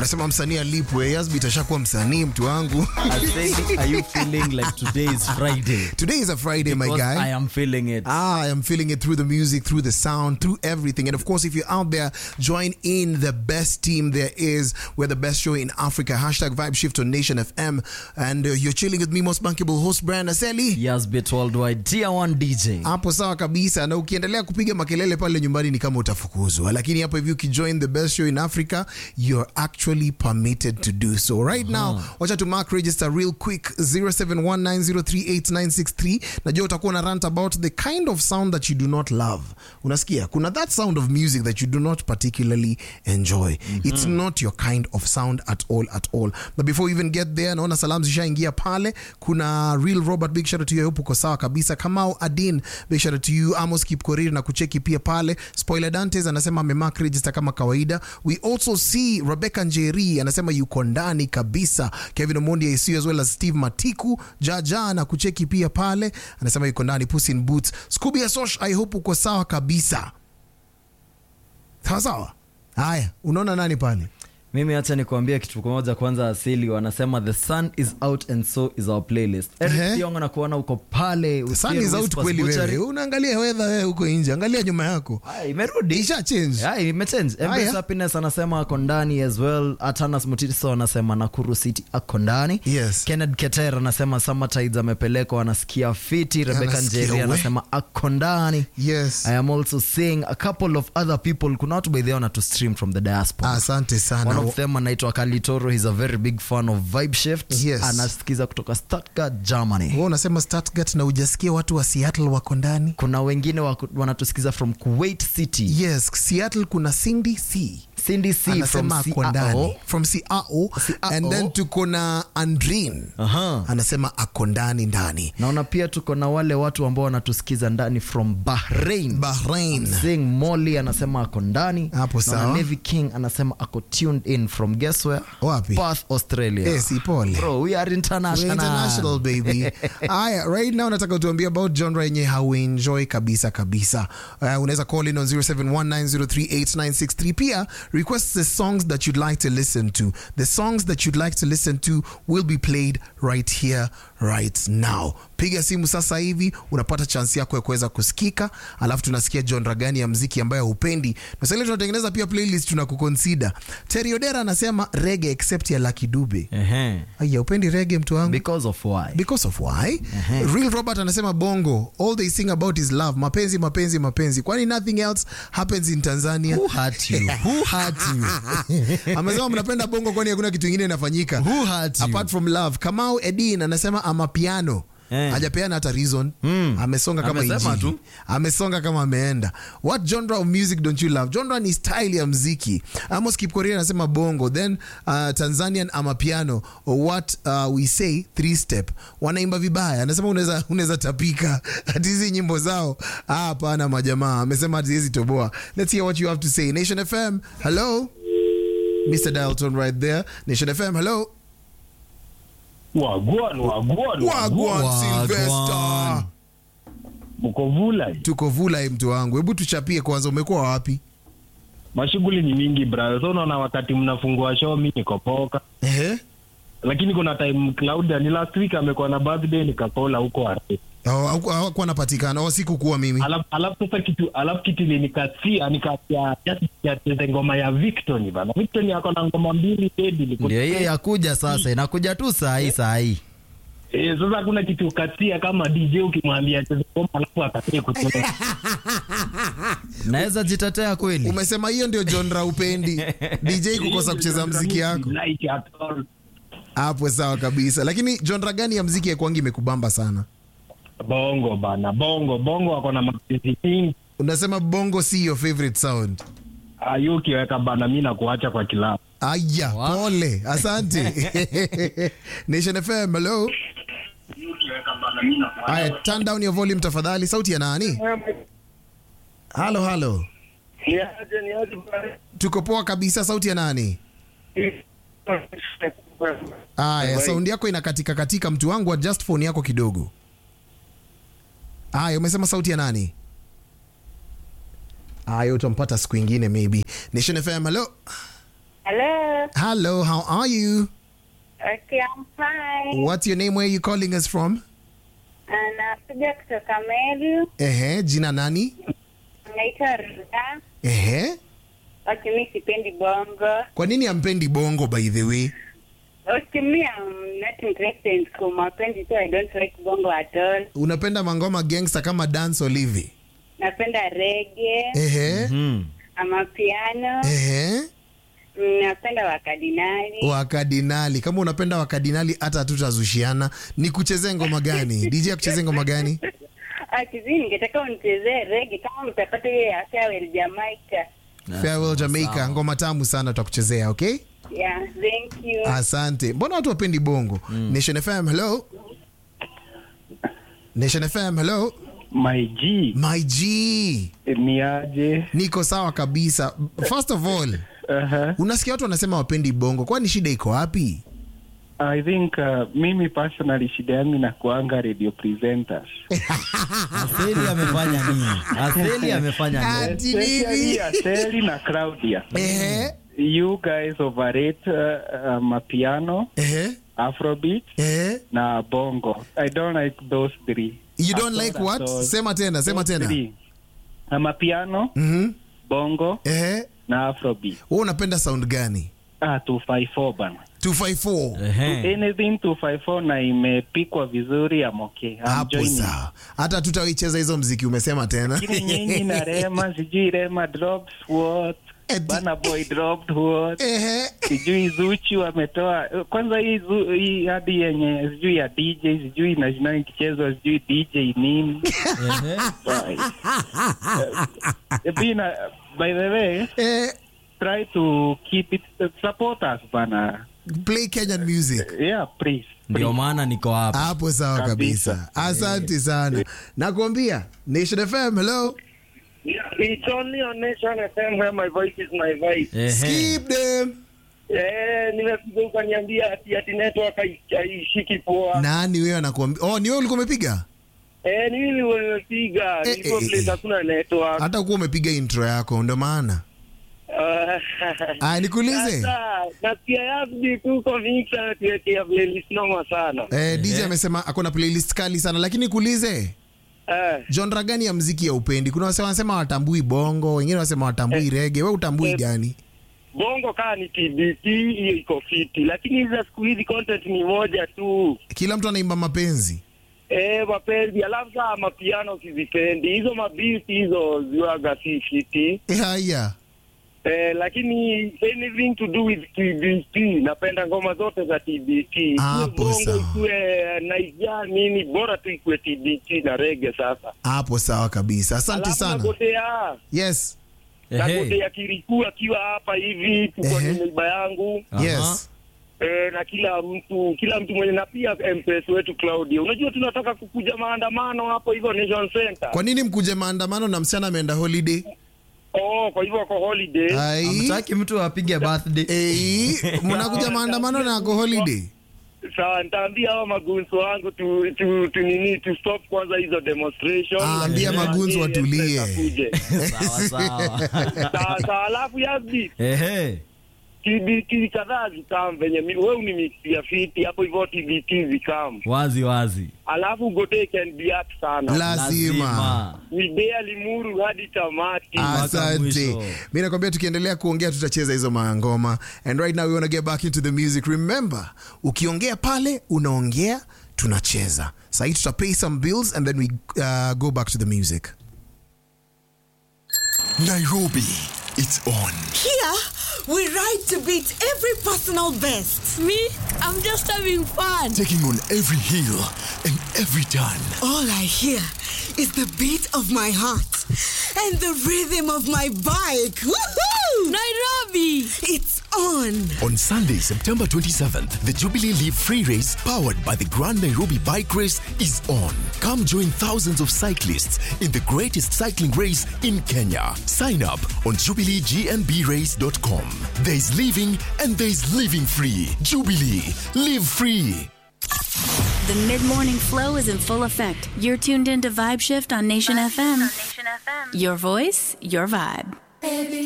wanasema msanii alipwe. Yasbit ashakuwa msanii, mtu wangu. I said, are you feeling like today is Friday? Today is a Friday, my Because guy. I am feeling it. Ah, I am feeling it through the music, through the sound, through everything. And of course, if you're out there, join in the best team there is. We're the best show in Africa. Hashtag Vibe Shift on Nation FM. And uh, you're chilling with me, most bankable host, Brian Aseli. Yes, bit worldwide. Tier 1 DJ. hapo sawa kabisa na ukiendelea kupiga makelele pale nyumbani ni kama utafukuzwa lakini hapo hivi ukijoin the best show in africa you're actually permitted to do so right now wacha tu mark register real quick 0719038963 najua utakuwa na rant about the kind of sound that you do not love unasikia kuna that sound of music that you do not particularly enjoy it's not your kind of sound at all at all but before you even get there naona salamu zishaingia pale kuna real robert big shout out to you I hope uko sawa kabisa kamau adin big shout out to you amos kipkorir na kucheki pia pale spoiler dantes anasema amemark register kama kawaida we also see rebecca njeri anasema yuko ndani kabisa kevin omondi ac as well as steve matiku jaja na kucheki pia pale anasema yuko ndani puss in boots scooby asosh i hope uko sawa kabisa sawa sawa haya unaona nani pale mimi hacha nikuambia kitu kimoja kwanza asili wanasema the sun is out and so is our playlist Ehe. Eric Thiong'o nakuona uko pale The sun usikie is out Whispers kweli Butchery. wewe unaangalia wedha wewe huko nje angalia nyuma yako Haya, imerudi isha change Yeah, imechange. Haya. Embrace Happiness anasema ako ndani as well. Atanas Mutiso anasema Nakuru City ako ndani. Yes. Kenneth Keter anasema Summer Tides amepelekwa anasikia fiti. Rebecca Anasikia Njeri we. anasema ako ndani. yes I am also seeing a couple of other people. Kuna watu by the way wana to stream from the diaspora. asante One sana of them anaitwa Kalitoro. He's a very big fan of Vibe Shift. Yes. Anasikiza kutoka Stuttgart, Germany. wewe unasema Stuttgart na ujasikia watu wa Seattle wako ndani Kuna wengine wako- wanatusikiza from Kuwait City. yes Seattle kuna Cindy C Cindy C from anasema ako ndani CRO. from CRO and then tuko na Andrin Aha. anasema ako ndani ndani naona pia tuko na wale watu ambao wanatusikiza ndani from bahrain Bahrain Sing Molly anasema ako ndani Hapo Naona sawa. Navy King anasema ako tuned in from guess where Wapi? Perth Australia Eh, si pole. Bro, we are We're international. international baby aya right now nataka utuambie about genre yenye hauenjoy kabisa kabisa uh, unaweza call in on 0719038963 pia request the songs that you'd like to listen to the songs that you'd like to listen to will be played right here right now piga simu sasa hivi unapata chance yako ya kuweza kusikika alafu tunasikia genre gani ya mziki ambayo hupendi nasali tunatengeneza pia playlist tunakuconsider teriodera anasema rege except ya Lucky Dube Ehe. aya upendi rege mtu wangu because of why because of why real robert anasema bongo all they sing about is love mapenzi mapenzi mapenzi kwani nothing else happens in tanzania who hurt you who hurt you amesema mnapenda bongo kwani hakuna kitu ingine inafanyika Who hurt you? apart from love kamau edin anasema amapiano Eh. hajapeana hata reason Mm. amesonga kama Amesema injili tu. amesonga kama ameenda what genre of music don't you love genre ni style ya mziki amos kipkoria anasema bongo then uh, tanzanian amapiano or what uh, we say three step wanaimba vibaya anasema unaweza unaweza tapika ati hizi nyimbo zao ah, hapana majamaa amesema ati hizi toboa let's hear what you have to say nation fm hello mr dalton right there nation fm hello Wagwan, wagwan, wagwan Wagwan. silvester Mko Vulai. tuko vula mtu wangu hebu tuchapie kwanza umekuwa wapi Mashughuli ni mingi brother. So unaona wakati mnafungua show mimi niko poka. Ehe. Lakini kuna time Claudia ni last week amekuwa na birthday nikakola huko Arusha. Hawa- hawaku- hawakuwa napatikana au sikukuwa mimi Alafu alafu sasa kitu alafu kitu ilinikatia nikatia ya cheze ngoma ya Victor bana. Victor ako na ngoma mbili dead ndio hiyo yakuja sasa inakuja tu saa hii saa hii Eh, sasa hakuna kitu katia kama DJ ukimwambia cheze ngoma alafu akatie kucheza. naweza jitetea kweli umesema hiyo ndio genre upendi dj kukosa kucheza mziki yako Like at all. hapo sawa kabisa lakini genre gani ya mziki ya kwangi imekubamba sana Bongo bana, bongo bongo wako na mapenzi mingi. unasema bongo si your favorite sound Ayo ukiweka bana, mi nakuacha kwa kilabu. aya pole asante nation fm hello aya turn down your volume tafadhali sauti ya nani halo halo Niaje, niaje bana. tuko poa kabisa sauti ya nani aya saundi yako inakatika katika mtu wangu adjust phone yako kidogo aya umesema sauti ya nani aya utampata siku ingine maybe nation fm hello Hello. Hello, how are you? Okay, I'm fine. What's your name? Where are you calling us from? Napiga kutoka Meru. Ehe, jina nani? Naitwa Ruda. Ehe. Okay, mi sipendi bongo. Kwa nini ampendi bongo by the way? Okay, me I'm not interested in school. Mapenzi so I don't like bongo at all. Unapenda mangoma gangster kama dance olive? Napenda reggae, Ehe. Hmm. ama piano. Ehe. Mm, Napenda wakadinali. Wakadinali. Kama unapenda wakadinali hata hatutazushiana. Ni kuchezea ngoma gani? DJ akuchezee ngoma gani? Akizi ningetaka unichezee reggae kama mtapata hiyo ya Farewell Jamaica. Farewell Jamaica, ngoma tamu sana tutakuchezea, okay? Yeah, thank you. Asante. Mbona watu wapendi bongo? Nation FM, hello. Nation FM, hello. My G My G. ni aje? Niko sawa kabisa. First of all, Uh-huh. unasikia watu wanasema wapendi bongo. Kwani shida iko wapi? I think uh, mimi personally shida yangu inakuanga radio presenters. Aseli amefanya nini? Aseli amefanya nini? Ati Especially nini? Aseli na Claudia. Ehe. You guys overrate uh, um, piano, Ehe. afrobeat Ehe. na bongo. I don't like those three. You At don't all, like at what? all. Sema tena, sema Those tena. three. Ama piano, Mhm. bongo Ehe. na afrobeat. Wewe unapenda sound gani? Ah, 254 bana. 254. Ehe. Anything 254 na imepikwa vizuri I'm okay. I'm Hapo joining. sawa. Hata tutaicheza hizo mziki umesema tena. lakini nyinyi na Rema sijui Rema dropped what Eti- Bana Boy dropped what Ehe. sijui Zuchu wametoa kwanza hii zu, hii hadi yenye sijui ya DJ sijui national ikichezwa sijui DJ nini Ehe. Bye. Eh, Bina, by the way Eh, try to keep it support us bana play Kenyan music. yeah please Ndio maana niko hapa. Hapo sawa kabisa. Kabisa. Asante sana. Nakwambia Nation FM, hello. It's only on Nation FM where my voice is my voice. Ehe. Skip them. Eh, nimepiga ukaniambia ati ati network hai- haishiki poa. Nani wewe anakuambia? Oh, ni wewe ulikuwa umepiga? Eh, ni mimi nimepiga. Eh, Nilikuwa eh, place eh. hakuna network. Hata kuwa umepiga intro yako ndio maana. Ah, Ah, nikuulize. Sasa nasikia yapi tuko mix anatuwekea playlist noma sana. Eh, DJ amesema ako na playlist kali sana lakini nikuulize. Eh, Genre gani ya mziki ya upendi? Kuna wasema wanasema watambui bongo, wengine wanasema watambui reggae. Wewe utambui eh, gani? bongo kaa ni TBT hiyo iko fiti, lakini hizi za siku hizi content ni moja tu. Kila mtu anaimba mapenzi. Eh, mapenzi alafu saa mapiano sizipendi hizo mabiti hizo ziwaga si fiti. Eh, haya. Eh, lakini anything to do with TBT napenda ngoma zote za TBT. Hapo Bongo sawa. ikuwe naija nini bora tu ikuwe TBT na rege sasa. Hapo sawa kabisa. Asante Alafu sana. nagotea Yes. Ehe. nagotea Kiriku akiwa hapa hivi tuko Ehe. ni neiba yangu Aha. Yes. eh, na kila mtu kila mtu mwenye na pia MPS wetu Claudia. Unajua tunataka kukuja maandamano hapo hivyo Nation Center. Kwa nini mkuje maandamano na msichana ameenda holiday? Oh, kwa hivyo wako holiday. Ai. Hamtaki mtu apige birthday. Eh, mnakuja maandamano na ako holiday. Sawa, nitaambia hao magunzo wangu tu, tu, tu nini tu stop kwanza hizo demonstration. Ah, ambia Lakini magunzo waambie watulie. wakuje. Sawa sawa. Sawa sawa, alafu yazi Ehe. TBT kadhaa zikam venye mi- wewe unimixia fiti hapo hivyo TBT zikam, Wazi wazi. alafu Gode can be at sana Lazima. Midea Limuru hadi tamati. Asante. mwisho. Mi nakwambia tukiendelea kuongea tutacheza hizo mangoma. And right now we want to get back into the music. Remember, ukiongea pale unaongea tunacheza. Sahii tuta pay some bills and then we uh, go back to the music. Nairobi, it's on. Here, we ride to beat every personal best. Me, I'm just having fun. Taking on every hill and every turn. All I hear is the beat of my heart and the rhythm of my bike. Woohoo! Nairobi! It's on. On Sunday, September 27th, the Jubilee Leaf Free Race, powered by the Grand Nairobi Bike Race, is on. Come join thousands of cyclists in the greatest cycling race in Kenya. Sign up on jubileegnbrace.com. There is living and there is living free. Jubilee, live free. The mid morning flow is in full effect. You're tuned in to Vibe Shift on Nation FM. Your voice, your vibe.